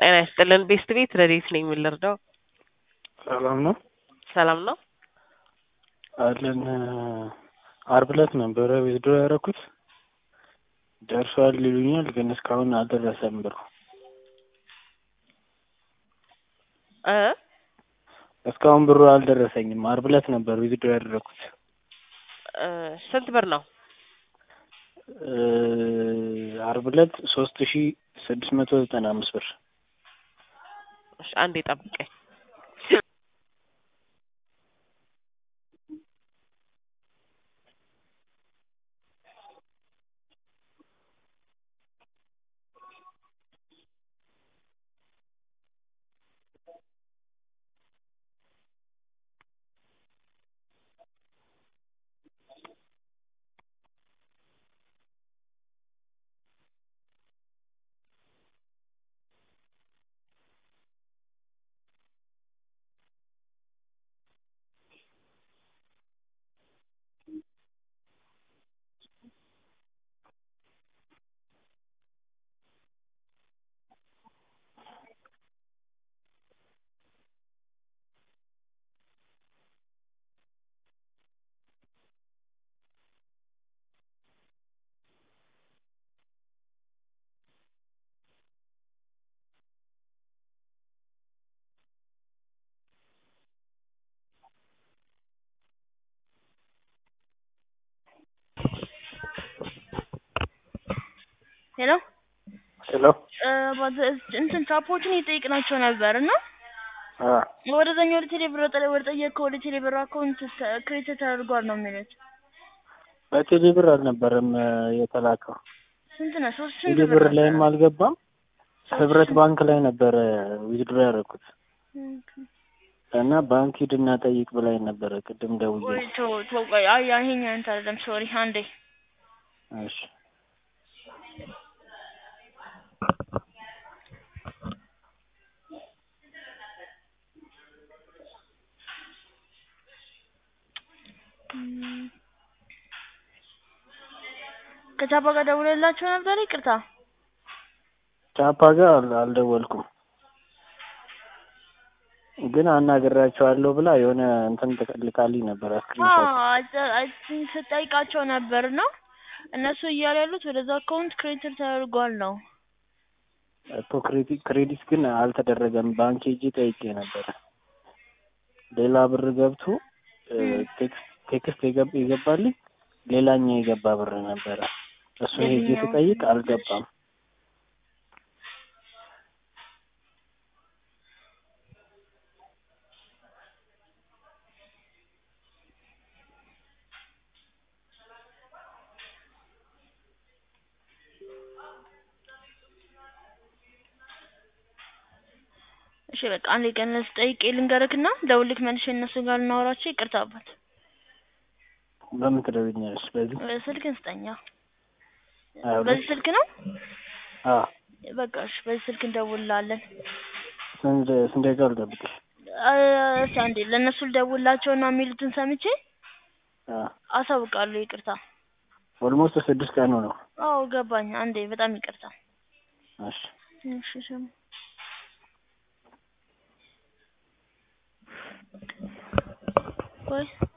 ጤና ይስጥልን ቤስት ቤት ረዴት ነኝ የምልርዳው ሰላም ነው ሰላም ነው አለን አርብ ዕለት ነበረ ዊዝድሮ ያደረኩት ደርሷል ይሉኛል፣ ግን እስካሁን አልደረሰም ብሩ እ እስካሁን ብሩ አልደረሰኝም። አርብ ዕለት ነበር ዊዝድሮ ያደረኩት። እ ስንት ብር ነው? እ አርብ ዕለት ሶስት ሺ ስድስት መቶ ዘጠና አምስት ብር እሺ አንዴ ጠብቀኝ። ሄሎ ሄሎ እንትን ቻፖችን እየጠየቅናቸው ነበር እና አ ወደዛኛው ወደ ቴሌብር ወደ ወደ ጠየቅከው ወደ ቴሌብር አካውንት ክሬት ተደርጓል ነው የሚሉት። በቴሌ ብር አልነበረም እ የተላከው ስንት ነው? ሶስት ስንት ቴሌ ብር ብር ላይም ነበረ? አልገባም። ህብረት ባንክ ላይ ነበረ ዊዝድሮ ያደረኩት እና ባንክ ሂድና ጠይቅ ብላኝ ነበረ ቅድም ደውዬ። ቆይ ተው ተው ቆይ አይ አይ ይሄኛው እንትን አይደለም ሶሪ አንዴ እሺ ከቻፓ ጋር ደውለላቸው ነበር? ይቅርታ ቻፓ ጋር አል- አልደወልኩም ግን አናግራቸዋለሁ ብላ የሆነ እንትን ልካልኝ ነበር ስክሪንሾት። ስጠይቃቸው ነበር ነው እነሱ እያሉ ያሉት ወደዛ አካውንት ክሬዲት ተደርጓል ነው። እኮ ክሬዲት ክሬዲት ግን አልተደረገም። ባንክ ሄጄ ጠይቄ ነበረ። ሌላ ብር ገብቶ እ ቴክስት ቴክስት የገብ- የገባልኝ ሌላኛው የገባ ብር ነበረ። እሱን ሄጄ የትኛው? ስጠይቅ አልገባም። እሺ በቃ አንዴ ቀን ጠይቄ ልንገርክና ደውልክ መልሼ እነሱ ጋር ልናወራቸው። ይቅርታ አባት በምን ትደውይኛለሽ? በዚህ እ ስልክን ስጠኛ። ሀያ ሁለት በዚህ ስልክ ነው? አ በቃ እሺ በዚህ ስልክ እንደውልላለን። ስንት ስንት ደቂቃ ልጠብቅሽ? እ እስኪ አንዴ ለእነሱ ልደውልላቸውና የሚሉትን ሰምቼ አ አሳውቃለሁ። ይቅርታ ኦልሞስት ስድስት ቀኑ ነው። አዎ ገባኝ። አንዴ በጣም ይቅርታ። እሺ እሺ ስም ቆይ